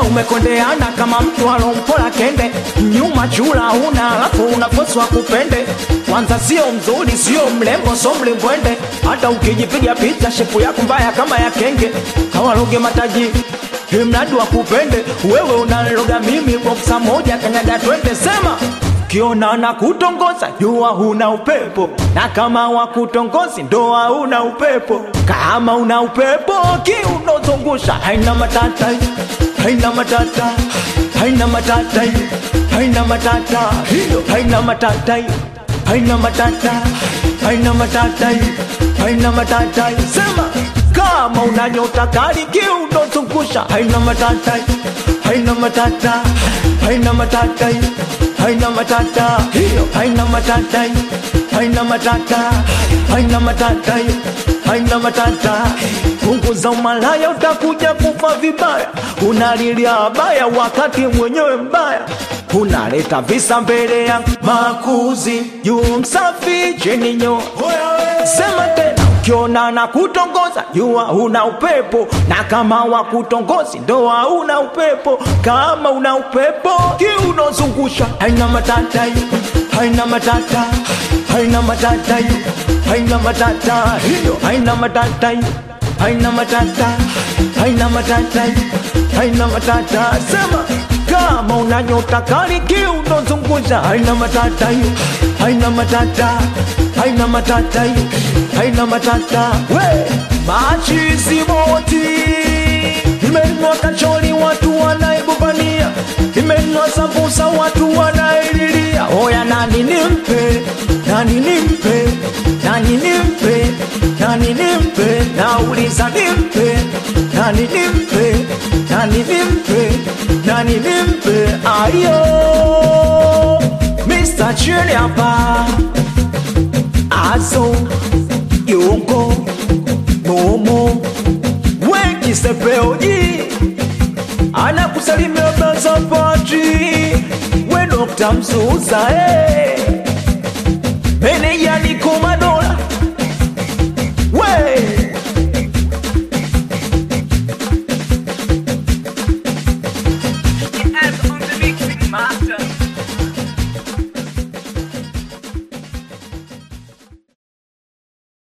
umekondeana kama mtu alompola kende nyuma chula una alafu unafoswa kupende kwanza sio mzuri sio mlembo so mlimbwende hata ukijipiga picha shepu yako mbaya kama ya kenge hawaloge mataji mradi wa kupende wewe unaloga mimi boksa moja kanyaga twende sema kiona na kutongoza jua huna upepo na kama wakutongozi ndoa una upepo kama una upepo kiunozungusha haina matata haina matata haina matata haina matata hiyo haina matata haina matata haina matata haina matata sema kama una nyota kali kiunozungusha haina matata haina matata haina matata haina matata hiyo haina matata haina matata haina matata haina matata punguza umalaya utakuja kufa vibaya unalilia baya wakati mwenyewe mbaya unaleta visa mbele ya makuzi juu msafi chini nyo sema tena ukiona na kutongoza jua una upepo na kama wa kutongozi ndoa una upepo kama una upepo kiunozungusha haina matata haina matata haina matata haina matata hiyo haina matata haina matata haina matata haina matata sema kama una nyota kali kiunozungusha haina matata haina matata haina matata haina matata we machizi moti imenwa kachori watu wanaibubania imenwa sambusa watu wanaililia oya nani nimpe nani nimpe nani nimpe nani nimpe nauliza nimpe nani nimpe nani nimpe nani nimpe ayo Mr. Chili hapa azo yongo momo wekisepeoji anakusalimia bazapati we Dr. Mzuza hey. meneja ni komado